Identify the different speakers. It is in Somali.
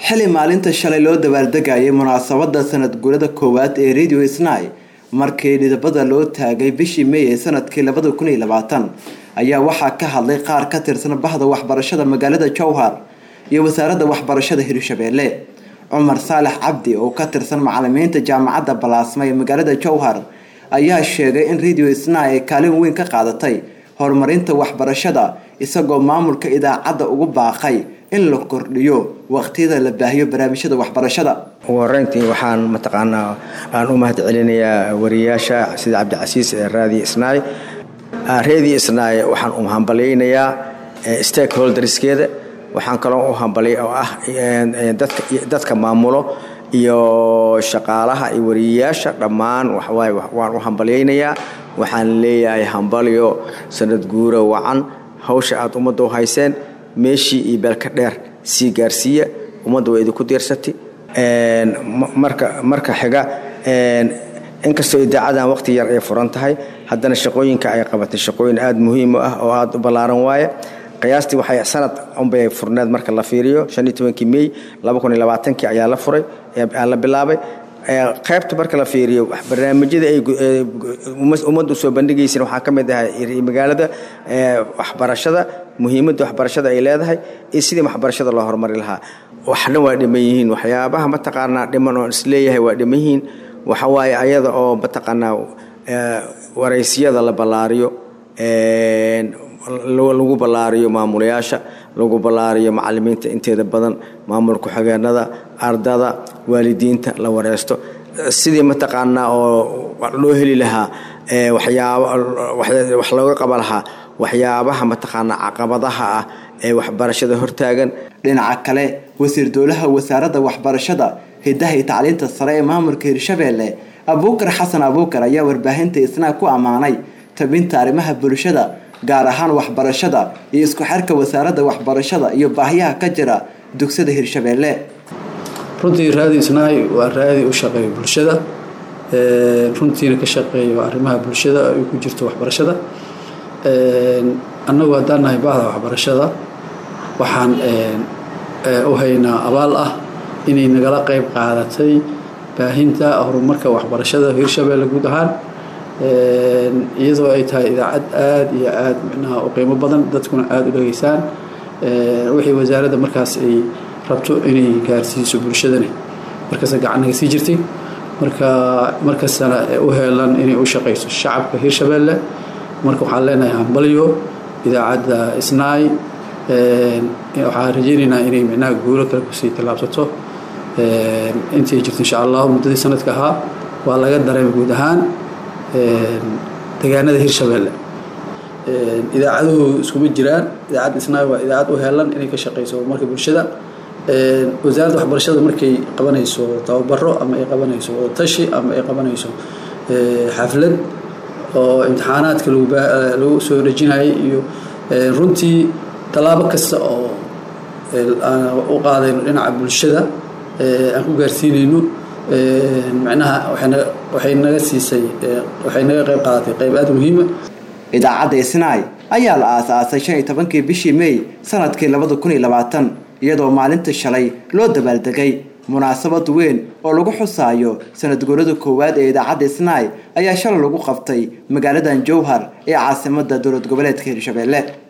Speaker 1: xili maalinta shalay loo dabaaldegayay munaasabada sanad guurada koowaad ee radio snai markii dhidabada loo taagay bishii may ee sanadkii labada kun iyo labaatan ayaa waxaa ka hadlay qaar ka tirsan bahda waxbarashada magaalada jowhar iyo wasaaradda waxbarashada hirshabeelle cumar saalax cabdi oo ka tirsan macalimiinta jaamacadda balaasma ee magaalada jowhar ayaa sheegay in radio snai ay kaalin weyn ka qaadatay horumarinta waxbarashada isagoo maamulka idaacadda ugu baaqay in la kordhiyo waqtiyada la baahiyo barnaamijyada waxbarashada
Speaker 2: ugu horeyntii waxaan mataqaanaa aan u mahad celinayaa wariyaasha sida cabdicasiis ee raadi isnaay reedi isnaay waxaan u hambalyaynayaa stakeholderskeeda waxaan kaloo u hambalya oo ah dadka maamulo iyo shaqaalaha iyo wariyayaasha dhammaan waxawaaye waan u hambalyaynayaa waxaan leeyahay hambalyo sanad guura wacan hawsha aada ummadda u hayseen meeshii iyo beelka dheer sii gaarsiiya ummadda waa idinku diirsati marka marka xiga inkastoo idaacadan waqti yar ay furan tahay haddana shaqooyinka ay qabatay shaqooyin aada muhiim u ah oo aada u ballaaran waaye qiyaastii waxay sanad unbay furneed marka la fiiriyo shan iyo tobankii mey laba kun iyo labaatankii ayaa la furay aa la bilaabay qaybta marka la fiiriyo barnaamijyada ay ummadda usoo bandhigayseen waxaa ka mid ahay magaalada waxbarashada muhiimadda waxbarashada ay leedahay iyo sidii waxbarashada loo horumari lahaa waxna waa dhiman yihiin waxyaabaha mataqaanaa dhiman oon isleeyahay waa dhiman yihiin waxa waaye ayada oo mataqaanaa waraysiyada la ballaariyo lagu ballaariyo maamulayaasha lagu ballaariyo macalimiinta inteeda badan maamul ku-xigeenada ardada waalidiinta la wareysto sidii mataqaanaa oo loo heli lahaa wax looga qaba lahaa waxyaabaha mataqaanaa caqabadaha ah ee waxbarashada hortaagan
Speaker 1: dhinaca kale wasiir dowlaha wasaaradda waxbarashada hidaha iyo tacliinta sare ee maamulka hirshabeelle abuukar xasan abuukar ayaa warbaahinta isnaa ku ammaanay tabinta arrimaha bulshada gaar ahaan waxbarashada iyo isku xirka wasaaradda waxbarashada iyo baahiyaha ka jira dugsada hirshabeelle
Speaker 3: runtii raadi isnaay waa raadi u shaqeeya bulshada runtiina ka shaqeeyo arrimaha bulshada ay ku jirto waxbarashada annagu haddaan nahay baahda waxbarashada waxaan u haynaa abaal ah inay nagala qayb qaadatay baahinta horumarka waxbarashada hirshabeelle guud ahaan iyadoo ay tahay idaacad aada iyo aada micnaha u qiimo badan dadkuna aada u dhegeysaan wixii wasaaradda markaas ay rabto inay gaarsiiso bulshadani markasta gacan naga sii jirtay marka markastana u heelan inay u shaqayso shacabka hirshabeelle marka waxaan leenahay hambalyo idaacadda isnaay waxaan rajaynaynaa inay micnaha guulo kale kusii tallaabsato intay jirto insha allahu muddadii sanadka ahaa waa laga dareemay guud ahaan deegaanada hirshabeelle idaacaduhu iskuma jiraan idaacadda isnaay waa idaacad u heelan inay ka shaqayso horumarka bulshada wasaaradda waxbarashada markay qabanayso tababaro ama ay qabanayso wadatashi ama ay qabanayso xaflad oo imtixaanaadka lagu soo dhejinayay iyo runtii tallaabo kasta oo u qaadayno dhinaca bulshada aan ku gaarsiinayno macnaha waxay naga siisay waxay naga qayb qaadatay qayb aada muhiima
Speaker 1: idaacadda isnaay ayaa la aasaasay shan iyo tobankii bishii may sanadkii labada kun iyo labaatan iyadoo maalinta shalay loo dabaaldegay munaasabad weyn oo lagu xusaayo sanad guurada koowaad ee idaacadda isnaay ayaa shalay lagu qabtay magaaladan jowhar ee caasimadda dowlad goboleedka hirshabeelle